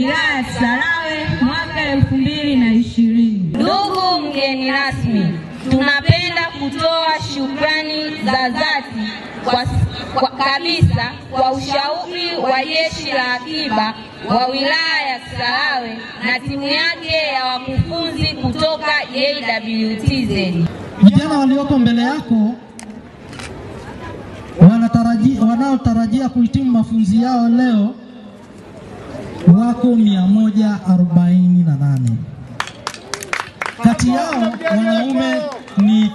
wilaya ya Kisarawe mwaka elfu mbili na ishirini. Ndugu mgeni rasmi, tunapenda kutoa shukrani za dhati kwa, kwa kabisa kwa ushauri wa jeshi la akiba wa wilaya ya Kisarawe na timu yake ya wakufunzi kutoka JWTZ. Vijana walioko mbele yako wanataraji, wanaotarajia kuhitimu mafunzo yao leo wako 148. Kati yao wanaume ni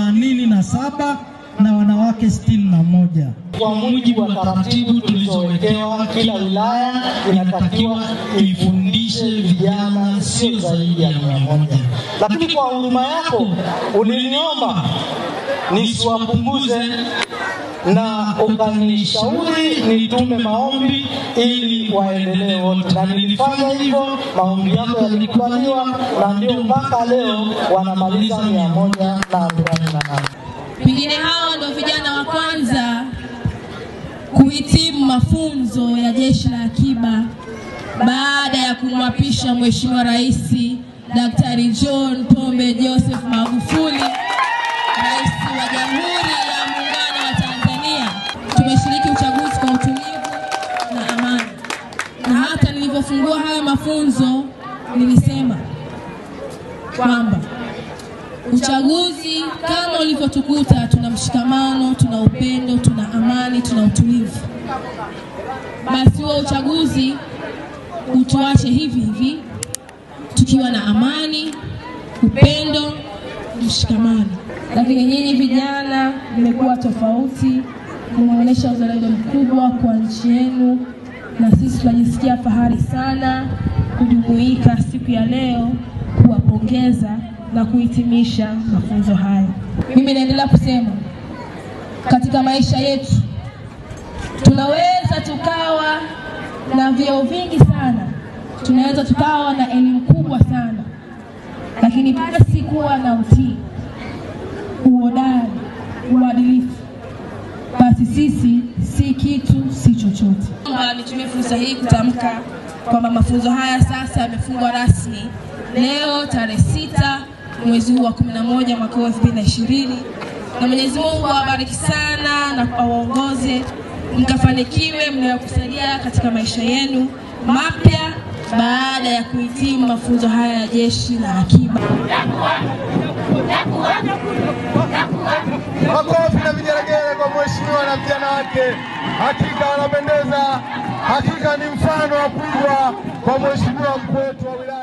87 na wanawake 61. Kwa mujibu wa taratibu tulizowekewa, kila wilaya inatakiwa ifundishe vijana sio zaidi ya mia moja, lakini kwa huruma yako uliniomba nisiwapunguze na ukanishauri nitume maombi ili waendelee wote, na nilifanya hivyo. Maombi yako yalikubaliwa, na ndio mpaka leo wanamaliza mia moja na arobaini na nane. Pengine hawa ndio vijana wa kwanza kuhitimu mafunzo ya jeshi la akiba baada ya kumwapisha Mheshimiwa Rais Daktari John Pombe Joseph Magufuli, Rais wa Jamhuri ya Muungano wa Tanzania. Tumeshiriki uchaguzi kwa utulivu na amani, na hata nilivyofungua haya mafunzo nilisema kwamba uchaguzi kama ulivyotukuta, tuna mshikamano, tuna upendo, tuna amani, tuna utulivu. Basi huo uchaguzi utuache hivi hivi tukiwa na amani, upendo, mshikamano. Lakini nyinyi vijana mmekuwa tofauti, mmeonyesha uzalendo mkubwa kwa nchi yenu, na sisi tunajisikia fahari sana kujumuika siku ya leo kuwapongeza na kuhitimisha mafunzo haya. Mimi naendelea kusema katika maisha yetu tunaweza tukawa na vyeo vingi sana, tunaweza tukawa na elimu kubwa sana, lakini basi kuwa na utii, uhodari, uadilifu, basi sisi si kitu, si chochote. Naomba nitumie fursa hii kutamka kwamba mafunzo haya sasa yamefungwa rasmi leo tarehe sita mwezi huu wa 11 mwaka huu 2020 na Mwenyezi Mungu awabariki sana na awaongoze mkafanikiwe mnayokusalia katika maisha yenu mapya baada ya kuhitimu mafunzo haya ya jeshi la akiba. Makofi na vigelegele kwa mheshimiwa na vijana wake, hakika wanapendeza, hakika ni mfano wa kuigwa kwa mheshimiwa mkuu wetu wa wilaya.